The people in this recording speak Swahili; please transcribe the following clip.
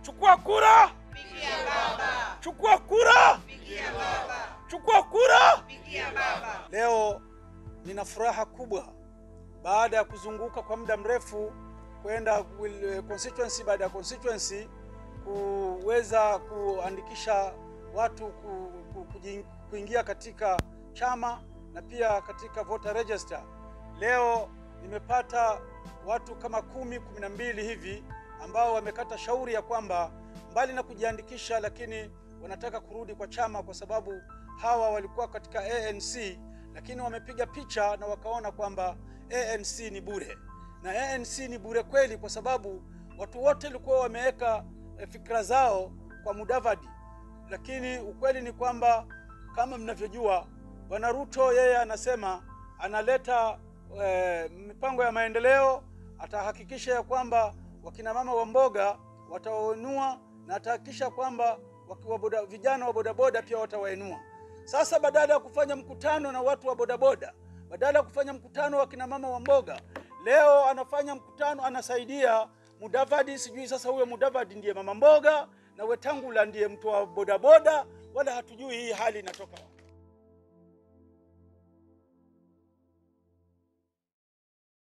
Chukua kura, Pigia baba. chukua kura, Pigia baba. chukua kura. Pigia baba. Leo nina furaha kubwa baada ya kuzunguka kwa muda mrefu kwenda wil- constituency baada ya constituency kuweza kuandikisha watu ku, ku, kuji- kuingia katika chama na pia katika voter register. Leo nimepata watu kama kumi kumi na mbili hivi ambao wamekata shauri ya kwamba mbali na kujiandikisha, lakini wanataka kurudi kwa chama kwa sababu hawa walikuwa katika ANC lakini wamepiga picha na wakaona kwamba ANC ni bure, na ANC ni bure kweli, kwa sababu watu wote walikuwa wameweka eh, fikra zao kwa Mudavadi, lakini ukweli ni kwamba kama mnavyojua, Bwana Ruto yeye anasema analeta eh, mipango ya maendeleo, atahakikisha ya kwamba wakina mama wa mboga watawainua na atahakikisha kwamba wakiwa boda, vijana wa bodaboda pia watawainua. Sasa badala ya kufanya mkutano na watu wa bodaboda, badala ya kufanya mkutano wa kina mama wa mboga, leo anafanya mkutano, anasaidia Mudavadi. Sijui sasa huyo Mudavadi ndiye mama mboga na Wetangula ndiye mtu wa bodaboda, wala hatujui hii hali inatoka wapi.